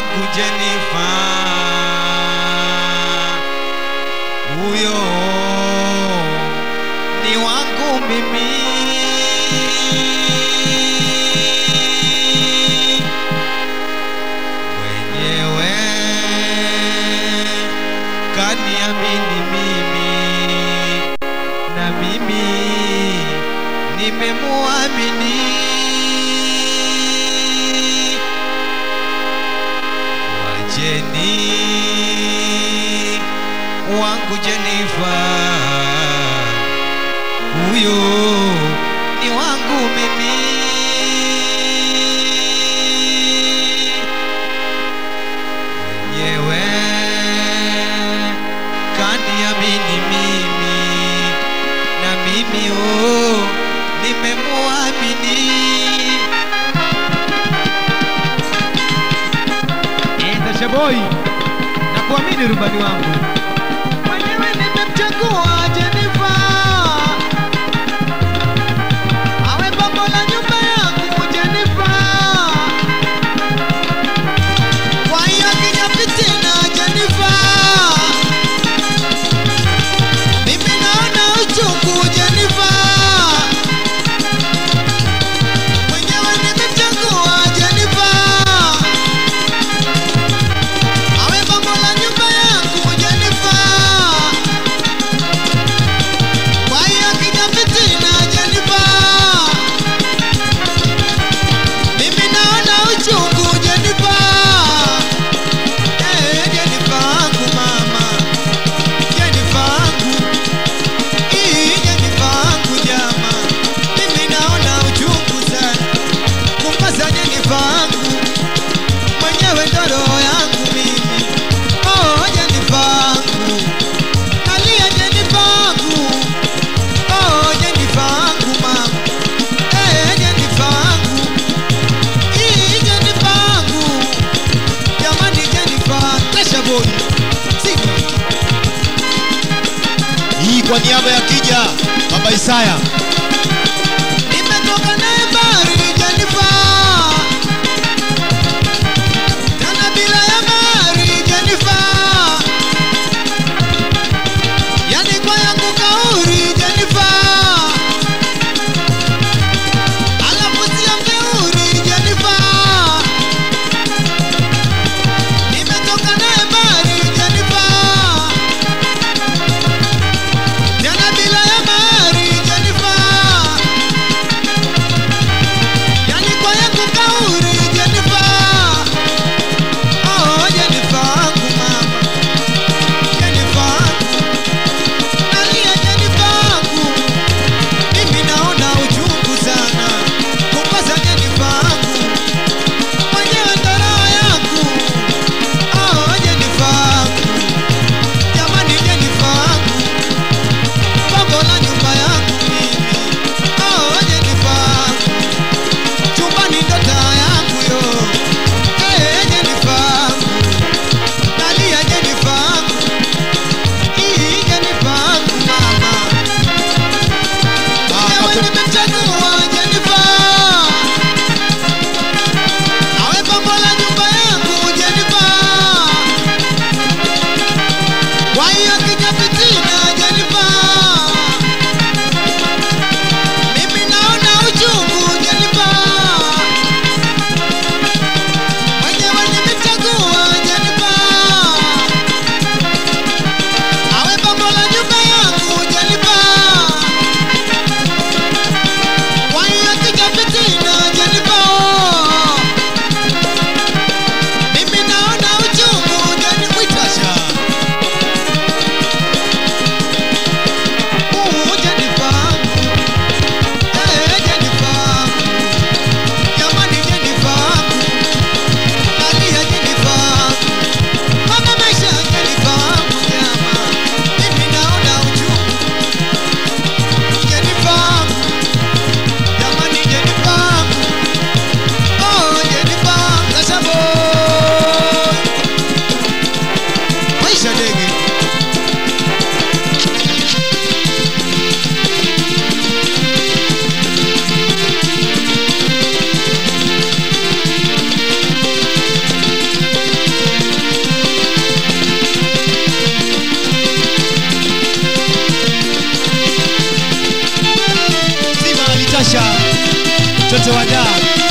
wangu Jenifa, huyo ni wangu mimi. Mwenyewe kaniamini mimi, na mimi nimemuamini. Wajeni wangu Jenifa, huyo ni wangu mimi. Mwenyewe kaniamini mimi, na mimi oh, nimemuamini. Tasha boy, na kuamini rubani wangu Mwenyewe nimemchagua Jenifa awe pambo la nyumba yangu Jenifa. Kwa hiyo akija fitina Jenifa, mimi naona uchungu Jenifa. Mwenyewe nimemchagua Jenifa awe pambo la nyumba yangu Jenifa. Kwa hiyo akija fitina Jenifa, mimi naona uchungu Jenifa. Eh, Jenifa wangu mama, Jenifa wangu, Ii, Jenifa wangu jama, mimi naona uchungu sana kumpasa Jenifa wangu mwenyewe ndo roho yangu mimi. Oh, Jenifa wangu, nalia Jenifa wangu. Oh, Jenifa wangu mama, eh, Jenifa wangu, Ii, Jenifa wangu, jamani Jenifa, Tasha boy, Simba. Hii kwa niaba ya Kija Baba Isaya. Nimetoka naye bari Jenifa, tena bila ya mari Jenifa, yani kwa yangu kauri Jenifa, alafu sio mjeuri Jenifa. Nimetoka naye bari Jenifa, tena bila ya mari Jenifa Chote Wanyaa